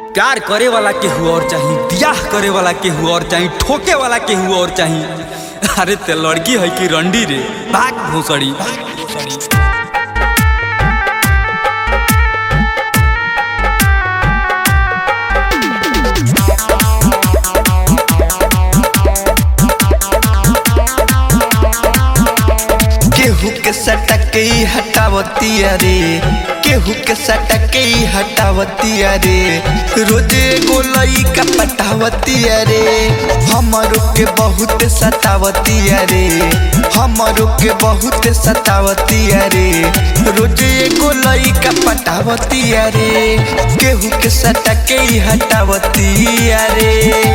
प्यार करे वाला केहू और चाही बियाह करे वाला केहू और चाही ठोके वाला केहू और चाही अरे ते लड़की है कि रंडी रे भाग भूसड़ी केहू के सटके ही हटावती अरे केहू के सटके ही हटावती अरे रोजे गोलई का पटावती अरे हमरो के बहुत सतावती अरे हमरो के बहुत सतावती अरे रोजे गोलई का पटावती अरे केहू के सटके ही हटावती अरे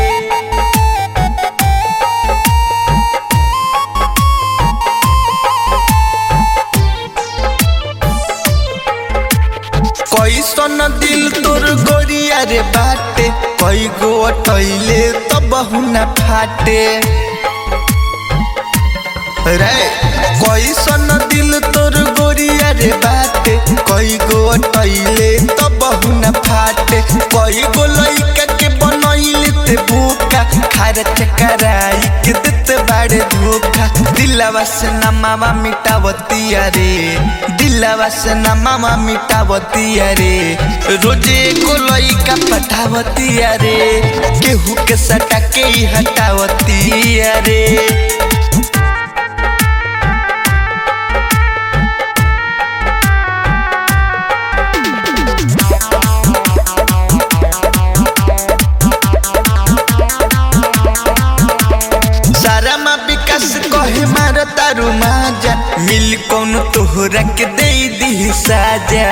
कैसन दिल तोर गोरिया रे बाटे कई गो अटैले तो बहु न फाटे रे कैसन दिल तोर गोरिया रे बाटे कई गो अटैले तो बहु न फाटे कई गो लइका के बनैले ते भूखा खार चकराई के देते बाड़े धोखा दिलवा से नमावा मिटावती अरे दिलवा से नमावा मिटावती अरे रोजे को लइका पठावती अरे केहू के सटा के ही हटावती अरे सारा माँ विकास कहे मार तारू माजा मिल कौन तोहरा के दे दी साजा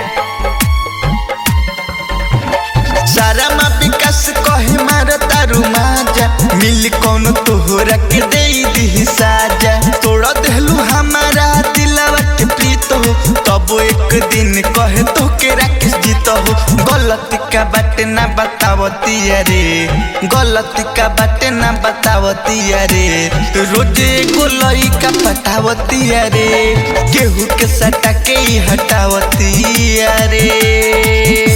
सारा माँ विकास कहे मार तारू माजा मिल कौन तोहरा के दे दी साजा तोड़ा देलू हमारा दिलवा के प्रीत हो तब एक दिन कहे तो के राकेश जीत हो गलती का बाटे ना बतावती अरे गलती का बाटे ना बतावती अरे रोजे को लई का पटावती अरे केहू के सटा के ही हटावती अरे